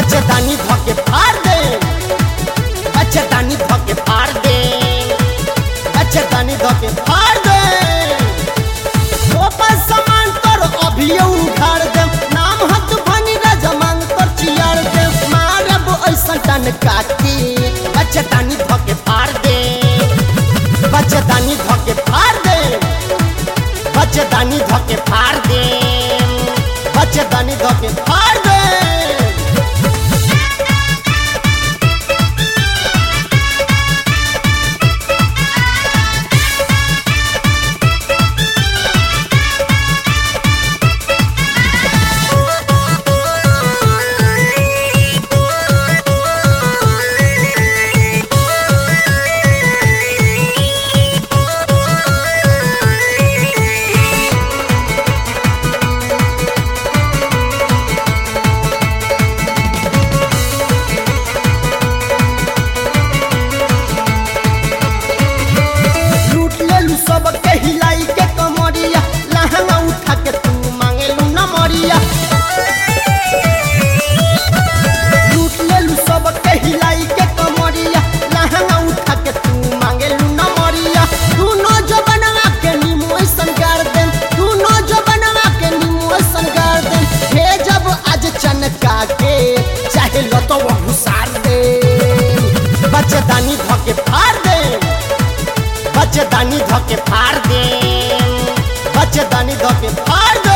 बचदानी धके फाड़ दे बचदानी धके फाड़ दे बचदानी धके फाड़ दे ओपर सामान तोर अभियो उखाड़ दे नाम हत भनी रजमांग तोर चियाड़ दे मारब ऐसा टन काटी बचदानी धके फाड़ दे बचदानी धके फाड़ दे बचदानी धके फाड़ दे बचदानी धके फाड़ दे लूट लेलू सब के हिलाई के कमरिया लहंगा उठा के तू मांगेलू न मरिया लूट लेलू सब के हिलाई के कमरिया लहंगा उठा के तू मांगेलू न मरिया दूनो जो बनवा के नीमू ऐसन गाड़ दे दूनो जो बनवा के नीमू ऐसन गाड़ दे हे जब आज चनका के चाहे लतो वो घुसार दे बचदानी धके फाड़ दे बचदानी धके फाड़ दे बचदानी धके फाड़ दे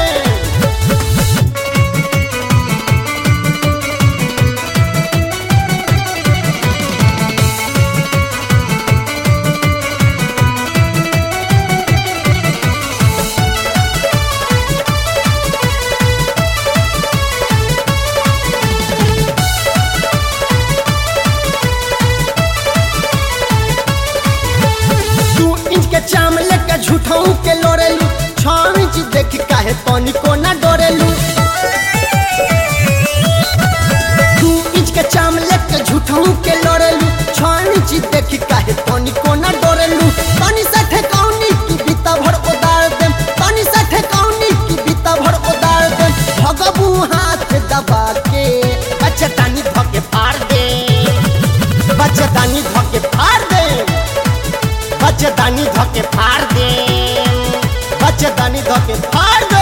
दू इंच के चाम लेके झूठाऊ के लोरेलू छह इंच देख काहे पानी को ना डोरेलू दू इंच के चाम लेके झूठाऊ के लोरेलू छह इंच देख काहे पानी को ना डोरेलू पानी से ठेकाउनी की बीता भर उदार देम पानी से ठेकाउनी की बीता भर उदार देम भगबू हाथ दबा के बचतानी धके फाड़ दे बचतानी धके फाड़ दे बचदानी धके फाड़ दे बचदानी धके फाड़ दे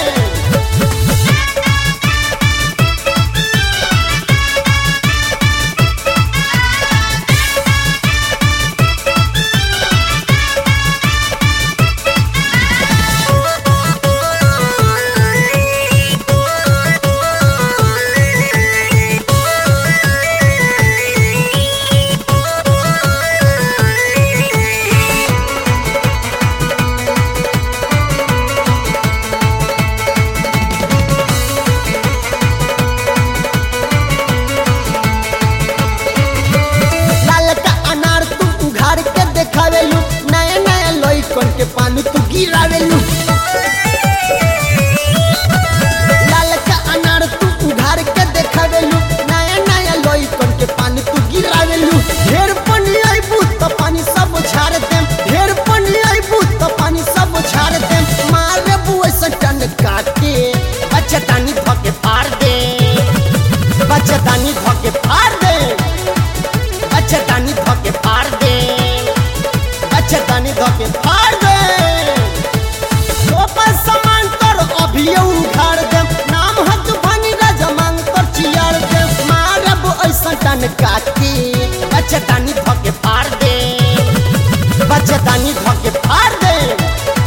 लाल का अनार तू उघाड़ के देखावेलू नया नया लइकन के पानी तू गिरावेलू लाल का अनार तू उघाड़ के देखावेलू नया नया लइकन के पानी तू गिरावेलू ढेर पानी आइबू तो पानी सब झाड़ देम ढेर पानी आइबू तो पानी सब झाड़ देम मारे बुए से टन काटे बचतानी धके फाड़ दे बचतानी धके फाड़ दे बचतानी धके फाड़ दे बचतानी धके फाड़ दे ओपर सामान तोर अभियो उखाड़ दे नाम हत भनी रजमांग तोर चियाड़ दे मारब ऐसा टन काटी बचतानी धके फाड़ दे बचतानी धके फाड़ दे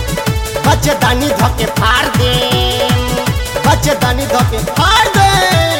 बचतानी धके फाड़ दे बचतानी धके फाड़ दे